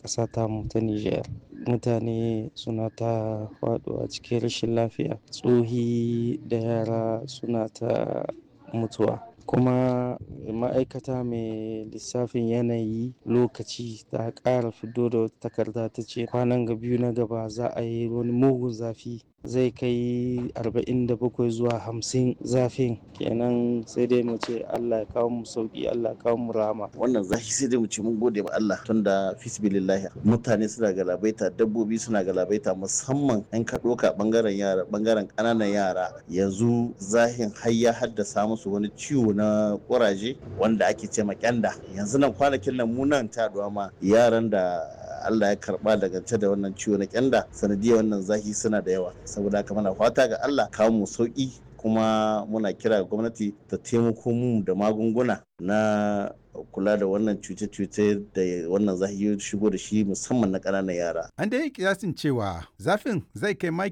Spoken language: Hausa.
ƙasa tamu ta Nijar. Mutane suna ta faɗuwa cikin rashin lafiya, tsohi da yara suna ta mutuwa. Kuma ma'aikata mai lissafin yanayi lokaci ta ƙara fiddo da wata takarda ta ce kwanan ga biyu na gaba za a yi wani mugun zafi zai kai arba'in da bakwai zuwa hamsin zafin kenan sai dai mu ce Allah ya kawo mu sauki Allah ya kawo mu rahama. Wannan zafi sai dai mu ce mun gode ma Allah tunda fisbilillahi mutane suna galabaita dabbobi suna galabaita musamman in ka ɗauka ɓangaren yara ɓangaren ƙananan yara yanzu zahin har ya haddasa musu wani ciwo na ƙuraje wanda ake ce ma kyanda yanzu nan kwanakin nan mu nan ta ma yaran da Allah ya karba daga da wannan ciwo na kyanda sanadiyar wannan zafi suna da yawa saboda haka muna fata ga Allah kawo mu sauki kuma muna kira ga gwamnati ta taimako mu da magunguna na kula da wannan cuce-cuce da wannan zafi shigo da shi musamman na ƙananan yara. An da yi kiyasin cewa zafin zai kai maki